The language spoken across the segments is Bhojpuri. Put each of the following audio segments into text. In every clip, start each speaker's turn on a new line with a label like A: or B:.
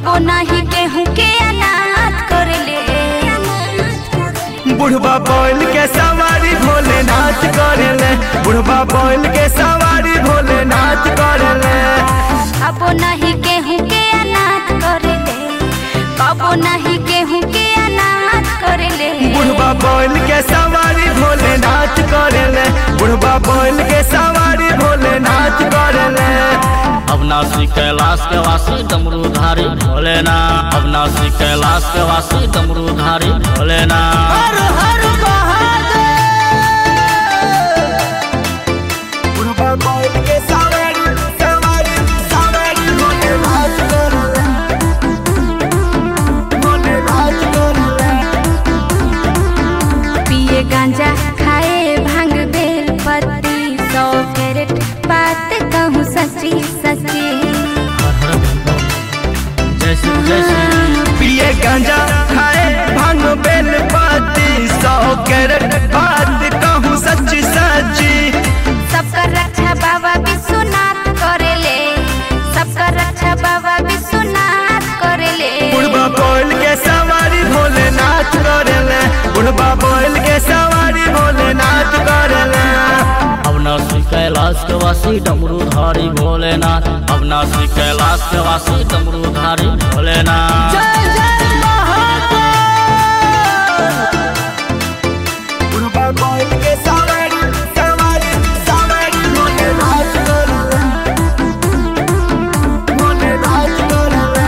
A: कबो नाही केहू के अनाथ कर ले
B: बुढ़वा बैल के सवारी भोलेनाथ करेले बुढ़वा बैल के सवारी भोलेनाथ करेले
A: कबो नहीं केहू के अनाथ कर ले कबो नहीं केहू के अनाथ कर ले
B: बुढ़वा बैल के सवारी भोलेनाथ करेले बुढ़वा बैल के सवारी भोलेनाथ करेले
C: अविनाशी कैलाश के वासी डमरूधारी भोलेना अविनाशी कैलाश के वासी डमरूधारी भोलेना
B: हर हर महादेव बुढ़वा बैल के सवारी सवारी सवारी भोलेनाथ करेले भोलेनाथ करेले
A: पिए गांजा खाए भांग बेल पत्ती सौ कैरेट बात कहूँ सच्ची सच्ची
C: जय श्री जय श्री
B: पिए गांजा खाए भांग बेल पाती सौ कैरेट बात कहूँ सच्ची सच्ची
A: सबका रक्षा बाबा विश्वनाथ करेले सबका रक्षा बाबा विश्वनाथ करेले
B: बुढ़वा बैल के सवारी भोलेनाथ करेले बुढ़वा बैल के सवारी भोलेनाथ करेले
C: अविनाशी कैलाश के वासी डमरूधारी भोलेनाथ अविनाशी कैलाश के वासी डमरूधारी भोलेनाथ
B: जय जय महादेव बुढ़वा बैल के सवारी सवारी सवारी भोलेनाथ करेले भोलेनाथ करेले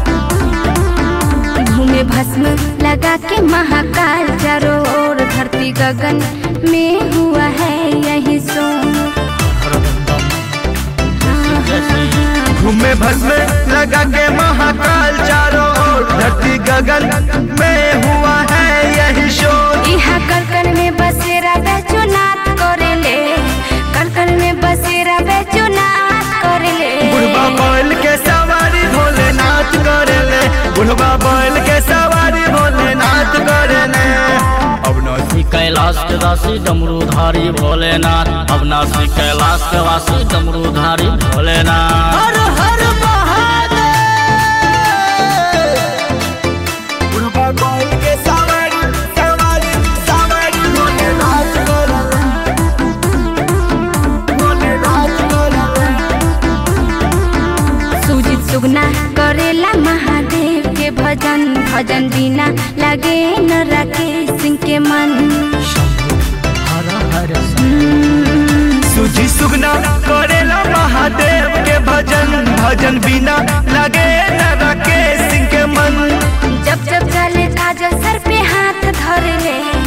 A: घूमे भस्म लगा के महाकाल चारों ओर धरती गगन में हुआ है यही सोर
C: जय श्री
B: घूमे भस्म लगा के महाकाल चारों ओर धरती गगन में हुआ है यही शोर
A: यहाँ कलकल में बसेरा बैचुनाथ करेले कलकल में बसेरा बैचुनाथ करेले
B: बुढ़वा बैल के सवारी भोलेनाथ करेले बुढ़वा बैल के सवारी भोलेनाथ करेले
C: अविनाशी कैलाश के वासी डमरूधारी भोलेनाथ अविनाशी कैलाश के वासी डमरूधारी भोलेनाथ
B: हर हर महादेव बुढ़वा बैल के सवारी सवारी सवारी भोलेनाथ करेले भोलेनाथ करेले
A: सुजित सुगना करेला महादेव के भजन भजन बिना लगे न राकेश सिंह के मन
C: हर हर
B: सुजी सुगना करेला महादेव के भजन भजन बिना लगे न राकेश सिंह के मन
A: जब जब चले काजल सर पे हाथ धर ले